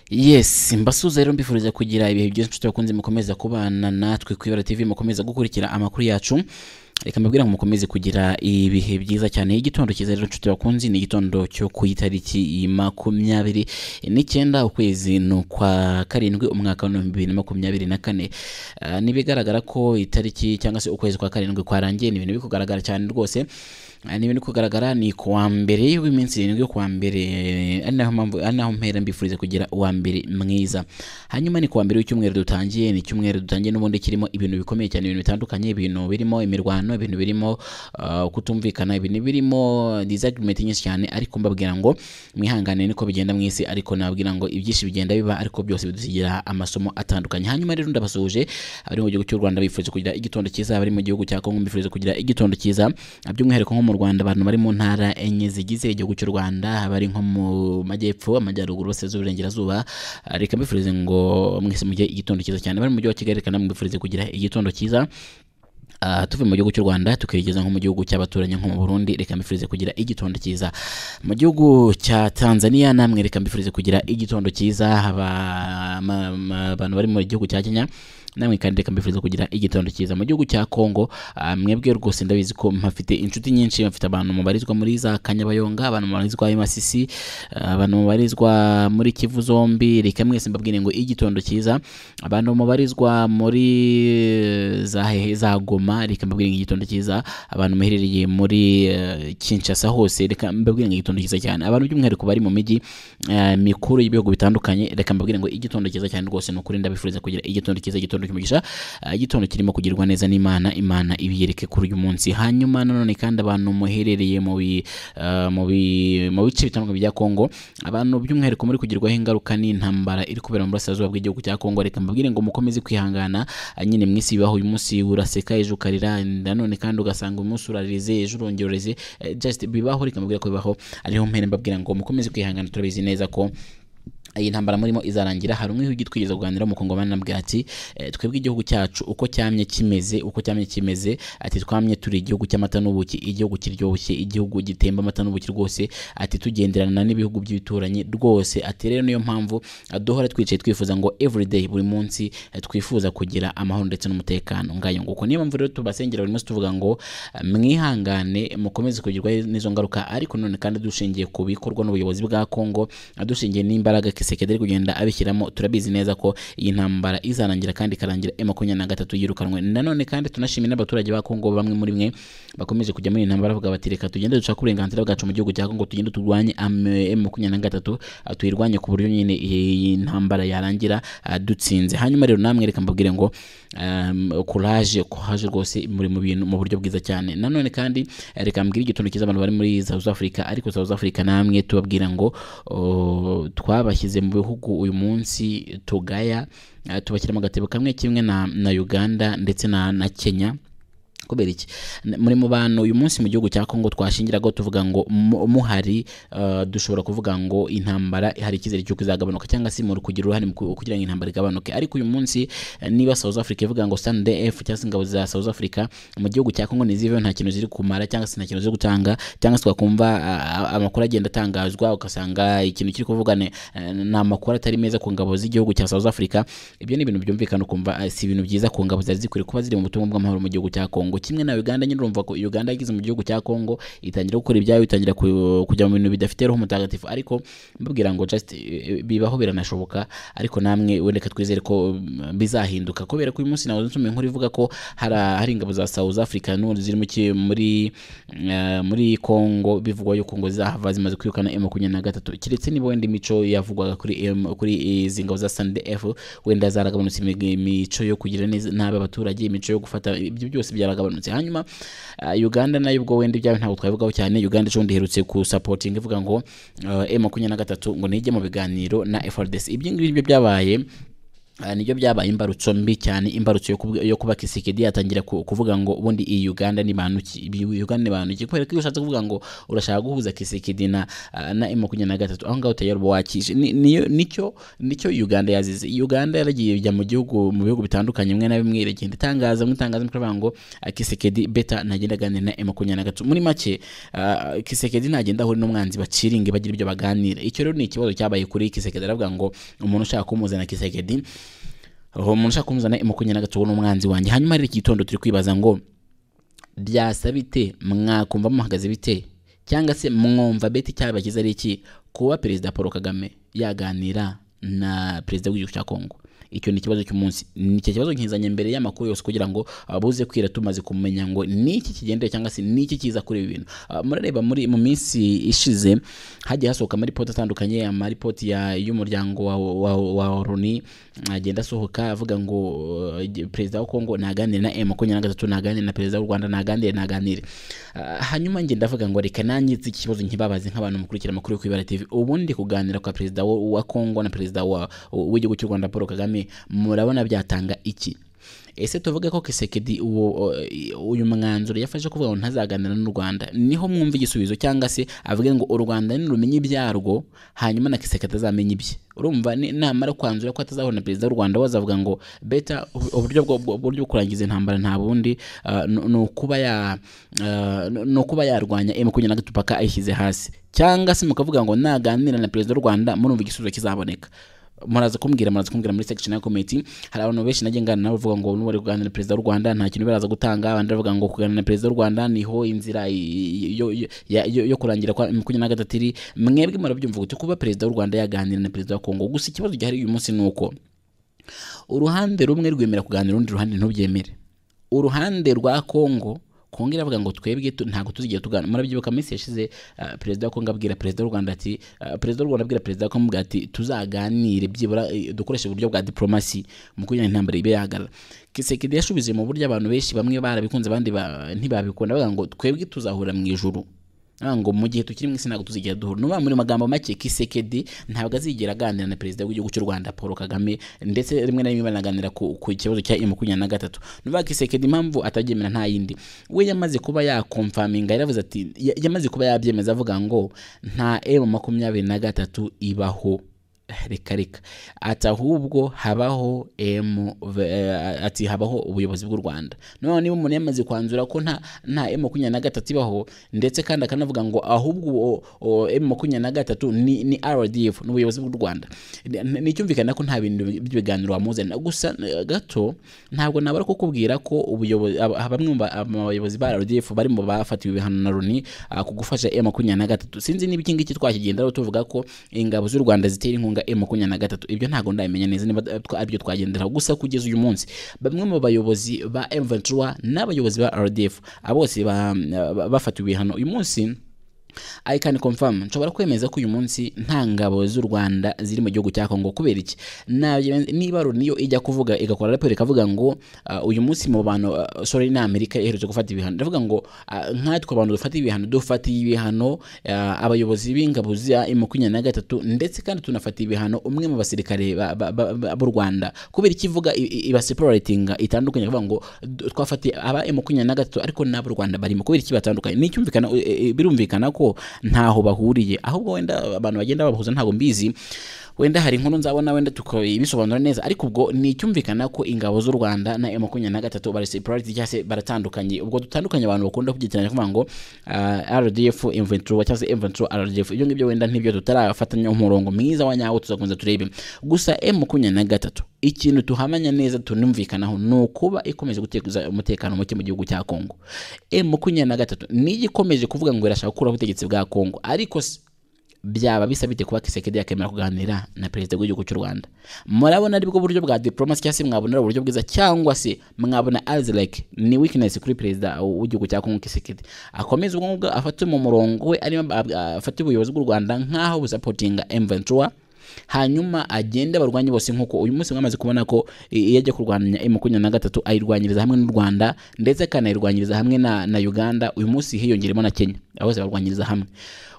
yesi mbasuhuza rero mbifuriza kugira ibihe byiza inshuti bakunze mukomeza kubana natwe ku ibara tv mukomeza gukurikira amakuru yacu reka mbabwira ngo mukomeze kugira ibihe byiza cyane igitondo cyiza rero inshuti bakunze ni igitondo cyo ku itariki makumyabiri n'icyenda ukwezi ni ukwa karindwi umwaka w'ibihumbi bibiri na makumyabiri na kane Ah, ntibigaragara ko itariki cyangwa se ukwezi kwa karindwi kwarangiye ni ibintu biri kugaragara cyane rwose Ah, ni ibintu biri kugaragara ni ku wa mbere w'iminsi irindwi yo ku wa mbere eh, ari naho mpamvu ari naho mpera mbifuriza kugira uwa mbere mwiza hanyuma ni ku wa mbere w'icyumweru dutangiye ni icyumweru dutangiye n'ubundi kirimo ibintu bikomeye cyane ibintu bitandukanye ibintu birimo imirwano ibintu birimo ah, kutumvikana ibintu birimo disagreement nyinshi cyane ariko mbabwira ngo mwihangane niko bigenda mu isi ariko nababwira ngo ibyinshi bigenda biba ariko byose bidusigira amasomo atandukanye hanyuma rero ndabasuhuje abari mu gihugu cy'u Rwanda bifuje kugira igitondo cyiza abari mu gihugu cya Kongo bifuje kugira igitondo cyiza by'umwihariko nko mu Rwanda abantu bari mu ntara enye zigize igihugu cy'u Rwanda bari nko mu majyepfo amajyaruguru burasirazuba iburengerazuba Ah, reka mbifurize ngo mwese mugire igitondo cyiza cyane abari mu mujyi wa Kigali reka namwe mbifurize kugira igitondo cyiza Ah, tuvuye mu gihugu cy'u rwanda tukigeza nko mu gihugu cy'abaturanyi nko mu burundi reka mbifurize kugira igitondo cyiza mu gihugu cya tanzania namwe reka mbifurize kugira igitondo cyiza Aba- ma- ma- abantu bari mu gihugu cya kenya namwe kandi reka mbifurize kugira igitondo cyiza mu gihugu cya congo ah, mwebwe rwose ndabizi ko mpafite inshuti nyinshi mfite abantu mubarizwa muri za kanyabayonga abantu mubarizwa i masisi ah, abantu mubarizwa muri kivu zombi reka mwese mbabwire ngo igitondo cyiza abantu mubarizwa muri eh, za hehe za goma reka mbabwire ngo igitondo cyiza abantu muherereye muri eh, kinshasa hose reka mbabwire ngo igitondo cyiza cyane abantu by'umwihariko bari mu mijyi eh, mikuru y'ibihugu bitandukanye reka mbabwire ngo igitondo cyiza cyane rwose ni ukuri ndabifuriza kugira igitondo cyiza igitondo cy'umugisha eh, igitondo kirimo kugirwa neza n'imana imana ibiyereke kuri uyu munsi hanyuma nanone kandi abantu muherereye mu bi- eh, mu bi- mu bice bitandukanye bya kongo abantu by'umwihariko muri kugirwaho ingaruka n'intambara iri kubera mu burasirazuba bw'igihugu cya kongo reka mbabwire ngo mukomeze kwihangana ah, nyine mu isi bibaho uyu munsi uraseka ejo ukarira nanone kandi ugasanga uyu munsi urarize ejo urongerereze eh, just bibaho reka mbabwire ko bibaho ariho mpere mbabwira ngo mukomeze kwihangana turabizi neza ko iyi ntambara murimo izarangira hari umwe w'igihugu twigeze kuganira w'umukongomani nabwira ati "Eh, twebwe igihugu cyacu uko cyamye kimeze uko cyamye kimeze ati twamye turi igihugu cy'amata n'ubuki igihugu kiryoshye igihugu gitemba amata n'ubuki rwose ati tugenderana n'ibihugu by'ibituranyi rwose ati rero niyo mpamvu eh, duhora twicaye twifuza ngo everyday buri munsi eh, twifuza kugira amahoro ndetse n'umutekano ngayo nguko niyo mpamvu rero tubasengera buri munsi tuvuga ngo eh, mwihangane mukomeze kugirwaho n'izo ngaruka ariko none kandi dushingiye ku bikorwa n'ubuyobozi bwa Kongo adushingiye n'imbaraga Kisekedi ari kugenda abishyiramo turabizi neza ko iyi ntambara izarangira kandi ikarangira M makumyabiri na gatatu yirukanwe nanone kandi tunashimira n'abaturage ba Kongo bamwe muri mwe bakomeje kujya muri iyi ntambara bavuga bati reka tugende dushaka uburenganzira bwacu mu gihugu cya Kongo tugende turwanye am- M makumyabiri na gatatu ah, tuyirwanye ku buryo nyine iyi ntambara yarangira ah, dutsinze hanyuma rero namwe reka mbabwire ngo um, courage courage rwose muri mu bintu mu buryo bwiza cyane nanone kandi eh, reka mbwire igitondo cyiza abantu bari muri South Africa ariko South Africa namwe tubabwira ngo o, twabashyize mu bihugu uyu munsi tugaya eh, tubashyira mu gatebo kamwe kimwe na, na Uganda ndetse na, na Kenya kubera iki N- muri mu bantu uyu munsi mu gihugu cya Kongo twashingiraga tuvuga ngo mu- muhari eh, dushobora kuvuga ngo intambara hari icyizere cy'uko izagabanuka cyangwa se muri kugira uruhare mu ku- kugira ngo intambara igabanuke ariko uyu munsi eh, niba South Africa ivuga ngo SANDF cyangwa se ingabo za South Africa mu gihugu cya Kongo ntiziveho nta kintu ziri kumara cyangwa se nta kintu ziri gutanga cyangwa se twakumva ah, amakuru agenda atangazwa ugasanga ikintu kiri kuvugane ni amakuru atari meza ku ngabo z'igihugu cya South Africa ibyo ni ibintu byumvikana ukumva ah, si ibintu byiza ku ngabo zari zikwiriye kuba ziri mu butumwa bw'amahoro mu gihugu cya Kongo kimwe na Uganda nyine urumva ko Uganda yageze mu gihugu cya Kongo itangira gukora ibyayo itangira ku- kujya mu bintu bidafite roho mutagatifu ariko mbabwira ngo just eh, bibaho biranashoboka ariko namwe wendeka twizere ko mm, bizahinduka kubera ko uyu munsi nawe nsumiye nkuru ivuga ko hari hari ingabo za South Africa n'ubundi ziri mu ki- muri eh, muri Kongo bivugwa yuko ngo zahava zimaze kwirukana M makumyabiri na gatatu keretse niba wenda imico yavugwaga kuri M kuri izi ngabo za SANDF wenda zaragabanutse imig- imico yo kugira neza nabi abaturage imico yo gufata ibyo byose byaragabanutse hanyuma ah, Uganda nayo ubwo wenda ibyawe ntabwo twabivugaho cyane Uganda ejo bundi iherutse ku supporting ivuga ngo eh, M makumyabiri na gatatu ngo nijye mu biganiro na FRDC ibyo ngibyo byabaye Ah, nibyo byabaye imbarutso mbi cyane imbarutso yo kubw- yo kuba Kisekedi yatangira ku- kuvuga ngo ubundi iyi Uganda ni bantu ki ibi- Uganda ni bantu ki kubera ko iyo ushatse kuvuga ngo urashaka guhuza Kisekedi na ah, na M23 aho ngaho utayari uba wakije Ni- niyo- nicyo nicyo Uganda yazize Uganda yaragiye ijya mu gihugu mu bihugu bitandukanye bimwe na bimwe iragenda itangaza mu itangazamakuru bavuga ngo ah, Kisekedi beta ntagenda aganira na M23 muri make ah, Kisekedi ntagenda ahura n'umwanzi baciringe bagira ibyo baganira icyo rero ni ikibazo cyabaye kuri Kisekedi aravuga ngo umuntu ushaka kumuzana Kisekedi uwo umuntu ushaka kumuzana imukunyana agatubu n'umwanzi wanjye hanyuma rero iki gitondo turi kwibaza ngo byasa bite mwakumva muhagaze bite cyangwa se mwumva beti cyabakiza ari iki kuba perezida paul kagame yaganira na perezida w'igihugu cya kongo icyo ni ikibazo cy'umunsi nicyo kibazo nkizanye mbere y'amakuru yose kugira ngo abuze kwira tumaze kumenya ngo ni iki kigendera cyangwa se ni iki kiza kuri ibi bintu Ah, murareba muri mu minsi ishize hagiye hasohoka amaripoti atandukanye amaripoti ya- y'umuryango wa, wa, wa oroni agenda asohoka avuga ngo uh, perezida wa kongo naganire na m makumyabiri na gatatu naganire na perezida w'u rwanda naganire naganire Ah, hanyuma njye ndavuga ngo reka nanjye iki kibazo nkibabaze nk'abantu mukurikira amakuru yo ku ibara tv ubundi kuganira kwa perezida wa, wa kongo na perezida wa- w'igihugu cy'u rwanda paul kagame murabona byatanga iki ese tuvuge ko kisekedi uwo uyu mwanzuro yafashe kuvuga ngo ntazaganira n'u rwanda niho mwumva igisubizo cyangwa se avuge ngo u rwanda nirumenye ibyarwo hanyuma na kisekedi azamenya ibye urumva ni- namara kwanzura ko atazahura na perezida w'u rwanda we azavuga ngo beta ubu- uburyo bwo bwo- uburyo bwo kurangiza intambara nta bundi ah, ni ni ukuba ya ah, ni- ni ukuba yarwanya makumyabiri na gatatu paka ayishyize hasi cyangwa se mukavuga ngo naganira na perezida w'u rwanda murumva igisubizo kizaboneka muraza kumbwira muraza kumbwira muri section ya committee hari abantu benshi najye ngana nabo bavuga ngo n'ubu bari kuganira na perezida w'u rwanda nta kintu baraza gutanga abandi bavuga ngo kuganira na perezida w'u rwanda niho inzira i- yo, yo, ya- yo, yo kurangira kwa makumyabiri na gatatu iri mwebwe murabyumva gute kuba perezida w'u rwanda yaganira na perezida wa kongo gusa ikibazo gihari uyu munsi ni uko uruhande rumwe rwemera kuganira urundi ruhande ntubyemere uruhande rwa Kongo Kongo iravuga ngo twebwe tu- ntabwo tuzigiye tugana murabyibuka mu minsi yashize ah, perezida wa Kongo abwira perezida w'u Rwanda ati ah, perezida w'u Rwanda abwira perezida wa Kongo avuga ati tuzaganire byibura eh, dukoreshe uburyo bwa diplomasi mu kugira ngo intambara ibe yahagarara Kisekedi yashubije mu buryo abantu benshi bamwe barabikunze abandi ba- ntibabikunda bavuga ngo twebwe tuzahura mu ijuru Ah, ngo mu gihe tukiri mu isi ntabwo tuzigera duhura nuba muri magambo make kisekedi ntabwo azigera aganira na perezida w'igihugu cy'u rwanda paul kagame ndetse rimwe na rimwe banaganira ku, ku kibazo cya emu makumyabiri na gatatu nuba kisekedi impamvu atabyemera nta yindi we yamaze kuba yakomfaminga yaravuze ati ya- yamaze kuba yabyemeza avuga ngo nta emu makumyabiri na gatatu ibaho reka reka ati ahubwo habaho em ati habaho ubuyobozi bw'u rwanda noneho niba umuntu yamaze kwanzura ko nta nta em makumyabiri na gatatu ibaho ndetse kandi akanavuga ngo ahubwo uwo- uwo em makumyabiri na gatatu ni, ni rdf ni ubuyobozi bw'u rwanda Ni- ni- nicyumvikana ko nta bintu by'ibiganiro wamuzanira gusa eh, gato ntabwo nabara kukubwira ko ubuyobozi aba- aba- bamwe mu ba- mu bayobozi ba rdf bari mu bafatiwe ibihano na loni ah, ku gufasha em makumyabiri na gatatu sinzi niba iki ngiki twakigenderaho tuvuga ko ingabo z'u rwanda zitera inkunga m makumyabiri na gatatu ibyo ntabwo ndabimenya neza niba twa- aribyo twagenderaho gusa kugeza uyu munsi bamwe mu bayobozi ba m n'abayobozi ba rdf abo bose ba- ba- bafatiwe ibihano uyu munsi I can confirm nshobora kwemeza ko uyu munsi nta ngabo z'u Rwanda ziri mu gihugu cya Kongo kubera iki Nabyo- niba Loni yo ijya kuvuga igakora raporo ikavuga ngo uh, uyu munsi mu bantu uh, sorry ni Amerika iherutse gufata ibihano ndavuga ngo uh, nkatwe abantu dufata ibihano dufatiye ibihano uh, abayobozi b'ingabo za makumyabiri na gatatu ndetse kandi tunafata ibihano umwe mu basirikare ba- ba- ba- ba- b'u Rwanda kubera ikivuga ibaseparatinga itandukanye kuvuga ngo du- twafatiye aba makumyabiri na gatatu ariko n'ab'u Rwanda barimo kubera iki batandukanye n'icyumvikana e, e, birumvikana ko ntaho bahuriye ahubwo wenda abantu bagenda babahuza ntabwo mbizi wenda hari inkuru nzabona wenda tukabisobanura neza ariko ubwo ni icyumvikana ko ingabo z'u Rwanda na M23 bari separate cyangwa se baratandukanye ubwo dutandukanye abantu bakunda kugitiranya kuvuga ngo ah, RDF M23 cyangwa se M23 RDF ibyo ngibyo wenda ntibyo tutarafatanya umurongo mwiza wa nyawo tuzakomeza turebe gusa M23 ikintu tuhamanya neza tunumvikanaho ni ukuba ikomeje guteza umutekano muke mu gihugu cya Kongo M23 ni igikomeje kuvuga ngo irashaka gukuraho ubutegetsi bwa Kongo ariko s- byaba bisa bite kuba Kisekedi yakemera kuganira na perezida w'igihugu cy'u Rwanda murabona aribwo buryo bwa diplomasi cyangwa se mwabona ari uburyo bwiza cyangwa se mwabona as like ni weakness kuri perezida w'igihugu cya Kongo Kisekedi akomeza ubwo ngubwo afate mu murongo we arimo ab- afate ubuyobozi bw'u Rwanda nk'aho busapotinga M23 hanyuma agende abarwanye bose nk'uko uyu munsi mwamaze kubona ko i- iyo ajya kurwanya emu makumyabiri na gatatu ayirwanyiriza hamwe n'u rwanda ndetse akanayirwanyiriza hamwe na, na uganda uyu munsi hiyongeremo na kenya abo bose barwanyiriza hamwe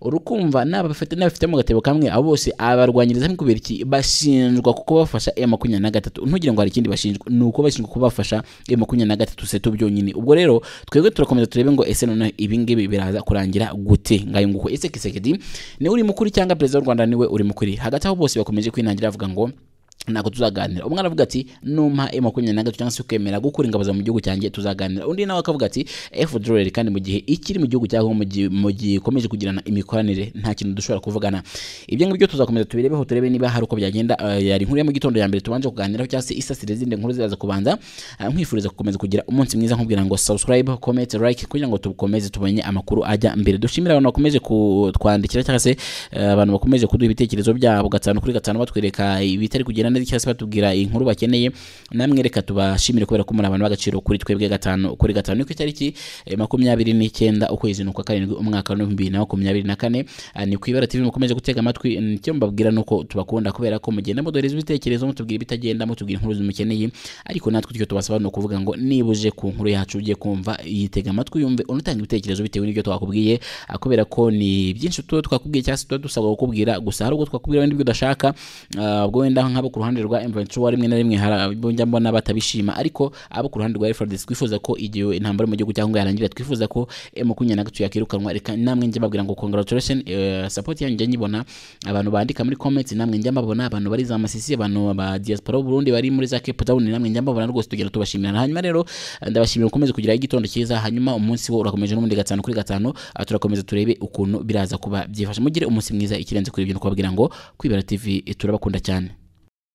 urukumva n'abafite n'abafite mu gatebo kamwe abo bose abarwanyiriza hamwe kubera iki bashinjwa kuko bafasha emu makumyabiri na gatatu ntugire ngo hari ikindi bashinjwa ni uko bashinjwa kubafasha emu makumyabiri na gatatu seto byonyine ubwo rero twebwe turakomeza turebe ngo ese noneho ibi ngibi biraza kurangira gute ngayo nguko ese kisekedi niwe uri mukuri cyangwa perezida w'u rwanda niwe uri mukuri hagati aho bose bakomeje kwinangira bavuga ngo ntabwo tuzaganira umwana avuga ati numpa e makumyabiri na gatatu cyangwa se ukemera gukura ingabo zawe mu gihugu cyanjye tuzaganira undi nawe akavuga ati efu dorari kandi mu gihe ikiri mu gihugu cyaho mu gihe- mu gihe ikomeje kugirana imikoranire nta kintu dushobora kuvugana ibyo ngibyo tuzakomeza tubirebeho turebe niba hari uko byagenda eh, yari inkuru ya mu gitondo ya mbere tubanje kuganiraho cyangwa se isasire zindi nkuru ziraza kubanza Ah, nkwifuriza gukomeza kugira umunsi mwiza nkubwira ngo subscribe comment like kugira ngo tukomeze tumenye amakuru ajya mbere dushimira abantu bakomeje kutwandikira cyangwa se eh, abantu bakomeje kuduha ibitekerezo byabo gatanu kuri gatanu batwereka ibitari kugenda neza cyangwa se batubwira inkuru bakeneye namwe reka tubashimire kubera ko muri abantu b'agaciro kuri twebwe gatanu kuri gatanu ni ku itariki eh, makumyabiri n'icyenda ukwezi ni ukwa karindwi umwaka wa bibiri na makumyabiri na kane Ah, ni ku ibara tv mukomeje gutega amatwi mm, icyo mbabwira ni uko tubakunda kubera ko mugenda mudohereza ibitekerezo mutubwira ibitagenda mutubwira inkuru zimukeneye ariko natwe icyo tubasaba ni ukuvuga ngo niba uje ku nkuru yacu ugiye kumva yitega amatwi yumve unatanga ibitekerezo bitewe n'ibyo twakubwiye ah, kubera ko ni byinshi tuba twakubwiye cyangwa se tuba dusabwa kukubwira gusa hari ubwo twakubwira wenda ibyo udashaka ah, ubwo wenda nk'abo ku ruhande rwa M23 rimwe na rimwe hari abo njya mbona batabishima ariko abo ku ruhande rwa Refordis twifuza ko igihe intambara iri mu gihugu cyangwa yarangira twifuza ko makumyabiri na gatatu yakirukanwa reka namwe njya mbabwira ngo congratulation eh, support yanyu njya nyibona abantu bandika muri comments namwe njya mbabona abantu bari za masisi abantu ba diaspora b'u Burundi bari muri za Cape Town namwe njya mbabona rwose tugera tubashimira hanyuma rero eh, ndabashimira ukomeze kugira igitondo cyiza hanyuma umunsi wo urakomeje n'ubundi gatanu kuri gatanu ah, turakomeza turebe ukuntu biraza kuba byifashe mugire umunsi mwiza ikirenze kuri ibyo ni ukubabwira ngo kwibera TV eh, turabakunda cyane